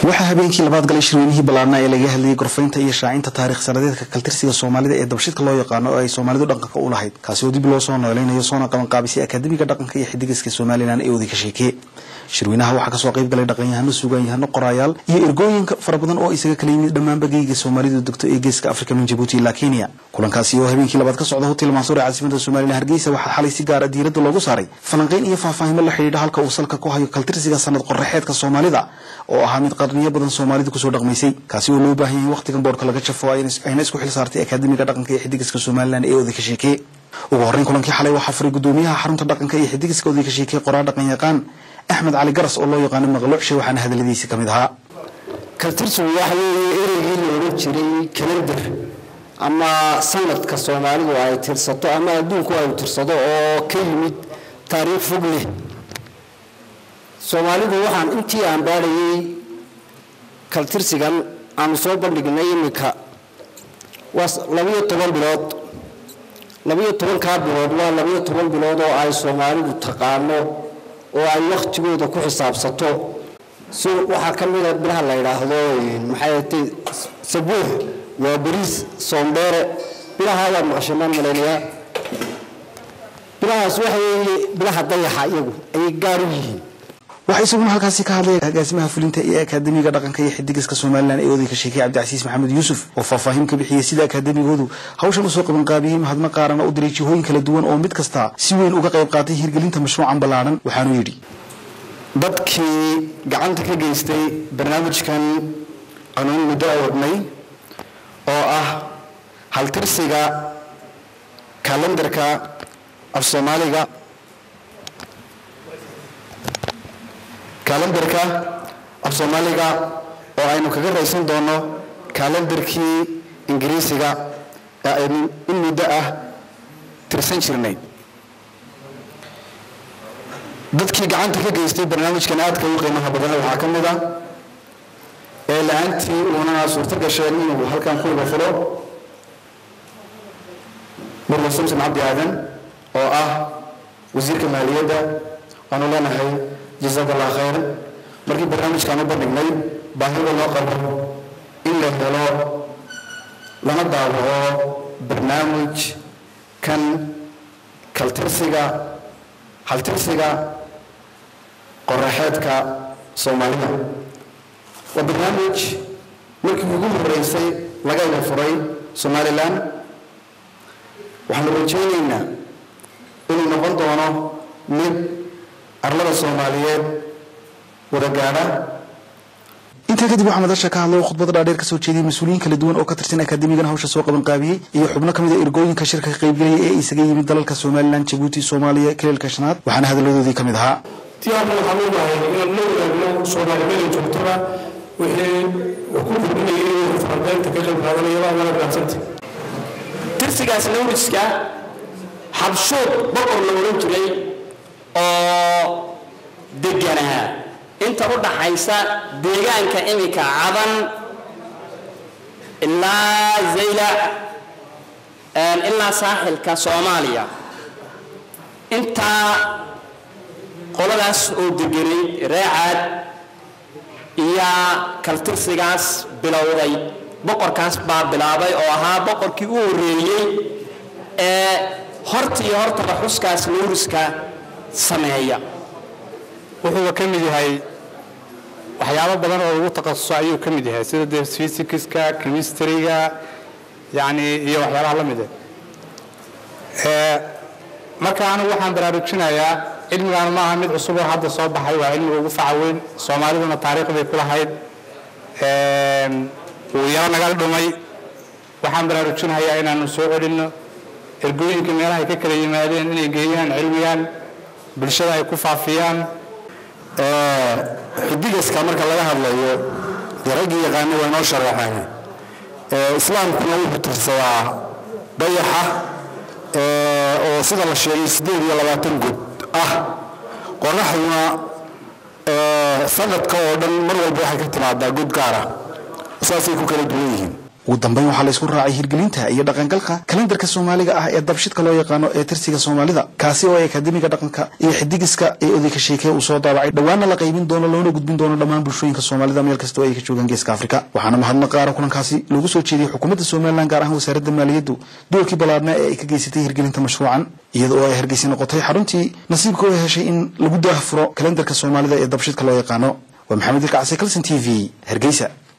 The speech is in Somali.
waxaa habeenkii labaad galay shirweynihii ballaarnaa ee laga hadlayay gorfaynta iyo shaacinta taarikh sanadeedka kaltirsiga soomaalida ee dabshidka loo yaqaano oo ay soomaalidu dhaqanka u lahayd kaasi oo dib loo soo noolaynayo soona qabanqaabisay akaademiga dhaqanka iyo xidigiska somalilan ee wadi ka sheekeye shirweynaha waxaa kasoo qayb galay dhaqanyahano sugaanyahano qoraayaal iyo ergooyinka fara badan oo isaga kala yimid dhammaanba geyga soomaalidu degto ee geeska afrika min jabuuti ilaa kenya kulankaasi oo habeenkii labaad ka socda hotel mansuur ee caasimada somalilan hargeysa waxaa xalay si gaara diiradda loogu saaray falanqeyn iyo faahfaahimo la xidhiidha halka uu salka ku hayo kaltirsiga sanad qoraxeedka soomaalida oo ahaa mid qarniyo badan soomaalidu kusoo dhaqmaysay kaasi oo loo baahan yahay waqtigan boorka laga jafo ayna isku xil saartay akaademiga dhaqanka iyo xidigiska somalilan ee oday ka sheekeye ugu horreyn kulankii xalay waxaa furay gudoomiyaha xarunta dhaqanka iyo xidigiska oday ka sheekeye qoraa dhaqan yaqaan axmed cali garas oo loo yaqaano maqluucshe waxaana hadaladiisi ka mid ahaa kaltirsigu waxa weeye ereygii la odhan jiray kalendar ama sanadka soomaalidu ay tirsato ama adduunku ay tirsado oo ka yimid taariikh fog leh soomaalidu waxaan intii aan baadhayay kaltirsigan aanu soo bandhignay iminka waa labayo toban bilood labayo tobankaa bilood waa labayo toban bilood oo ay soomaalidu taqaano oo ay wakhtigooda ku xisaabsato si waxaa ka mida bilaha la yidhaahdo maxay atay sabuux waa bariis soondheere bilaha waad maqashanaan malaynayaa bilahaas waxa weeye bilaha dayaxa iyagu ayay gaar u yihiin waxaa isaguna halkaasi ka hadlay agaasimaha fulinta ee akaademiga dhaqanka iyo xidigiska somalilan ee oday ka sheekay cabdicasiis maxamed yuusuf oo faahfaahin ka bixiyey sida akaademigoodu hawshan usoo qabanqaabiyey mahadma qaarana u diray jihooyin kala duwan oo mid kasta si weyn uga qayb qaatay hirgelinta mashruucan ballaadhan waxaanuu yidhi dadkii gacanta ka geystay barnaamijkan anuun muddo awadnay oo ah haltirsiga kalendarka af soomaaliga kalendarka af soomaaliga oo aynu kaga raysan doono kalendarkii ingiriisiga ee aynu in muddo ah tirsan jirnay dadkii gacanta ka geystay barnaamijkan aadka u qiimaha badan waxaa ka mid a ee la-aantii uunana suurto gasheen inuu halkan ku iga filo murwa samson cabdi aadan oo ah wasiirka maaliyadda waanu leenahay jazaaka allah khayr markii barnaamijkaan u bandhignay baahida loo qabo in la helo lana daawaco barnaamij kan kaltirsiga haltirsiga qoraxeedka soomaalida waa barnaamij markii ugu horeysay laga ila furay somalilan waxaanu rajaynaynaa inuu noqon doono mid arlada soomaaliyeed wada gaadha intaa kadib waxaa madasha ka hadlay oo khudbada dhaadheer kasoo jeediyey mas-uuliyiin kala duwan oo ka tirsan akaademigan hawsha soo qabanqaabiyey iyo xubno ka mid a ergooyinka shirka ka qaybgelaya ee isaga yimid dalalka somalilan jabuuti soomaaliya kaleelka shanaad waxaana hadalladoodii ka mid ahaa tiyaarna waxaan leenahay inaan la wadaagno soomaalimada joogtaba wixii ku kordhinaya inuu faranqaynta ka qayb qaadanaya waa wala gaadsanta tirsigaas lawriska xabshuud boqor la odhan jiray oo deganaa inta u dhaxaysa deegaanka iminka cadan ilaa zaylac ilaa saaxilka soomaaliya intaa qoladaas oo deganay reecaad iyo kaltirsigaas bilowday boqorkaas baa bilaabay oo ahaa boqorkii u horreeyey ee horta iyo hortaba xuskaas lowriska sameeya wuxuuba ka mid yahay waxyaabo badan oo lagu takhasuso ayuu ka mid yahay sida dee fysikiska chemistryga yani iyo waxyaabaha la mid ah marka anigu waxaan baraarujinayaa cilmigaan ma aha mid cusub oo hadda soo baxay waa cilmiga ugu faca weyn soomaaliduna taariikh bay ku lahayd wuu yaro naga dhumay waxaan baraarujinayaa inaanu soo celinno ergooyinka meelahay ka kala yimaadeen inay geeyaan cilmigan bulshada ay ku faafiyaan xidigaska marka laga hadlayo dee raggii yaqaana waa inoo sharaxeen islaamkuna wuxuu tirsadaa dayaxa oo sida la sheegay siddeed iyo labaatan god ah qoraxduna sanadka oo dhan mar walba waxay ka timaadaa god gaara saasay ku kala duwan yihiin ugu dambeyn waxaa la isku raacay hirgelinta iyo dhaqangalka kalendarka soomaaliga ah ee dabshidka loo yaqaano ee tirsiga soomaalida kaasi oo ay akademiga dhaqanka iyo xidigiska ee odayka sheekee uu soo daabacay dhowaana la qaybin doono loona gudbin doono dhammaan bulshooyinka soomaalida meel kasta oo ay ka joogaan geeska afrika waxaana mahadnaq qaara kulankaasi loogu soo jeediyey xukuumadda somalilan gaar ahaan wasaaradda maaliyaddu doorkii ballaadna ee ay ka geysatay hirgelinta mashruucan iyada oo ay hargeysa noqotay xaruntii nasiibka oo heshay in lagu daahfuro kalendarka soomaalida ee dabshidka loo yaqaano waa maxamed ilka case calson t v hargeysa